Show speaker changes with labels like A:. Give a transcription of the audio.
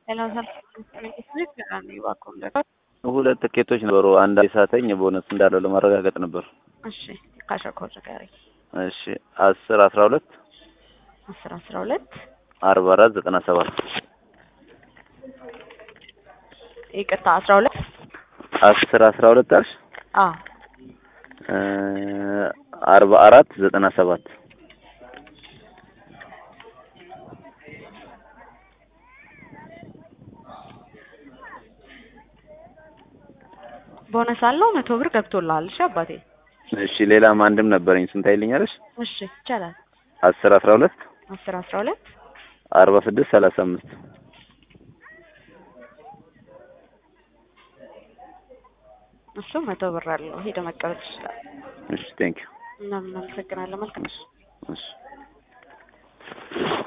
A: ሁለት ትኬቶች ነበሩ። አንድ ሳተኝ ቦነስ እንዳለው ለማረጋገጥ ነበር።
B: እሺ ካሸኮር ንገረኝ።
A: እሺ አስር አስራ ሁለት
B: አስር አስራ ሁለት
A: አርባ አራት ዘጠና ሰባት
B: ይቅርታ አስራ ሁለት
A: አስር አስራ ሁለት አልሽ
B: አዎ
A: አርባ አራት ዘጠና ሰባት
B: ቦነስ አለው መቶ ብር ገብቶልሃል። እሺ አባቴ
A: እሺ ሌላም አንድም ነበረኝ። ስንት አይልኛለሽ?
B: እሺ ይቻላል።
A: አስር አስራ ሁለት
B: አስር አስራ ሁለት
A: አርባ ስድስት ሰላሳ አምስት
B: እሱ መቶ ብር አለው። ሄደ መቀበል ይችላል።
A: እሺ ቴንክ ዩ
B: እናመሰግናለን። መልካም
A: እሺ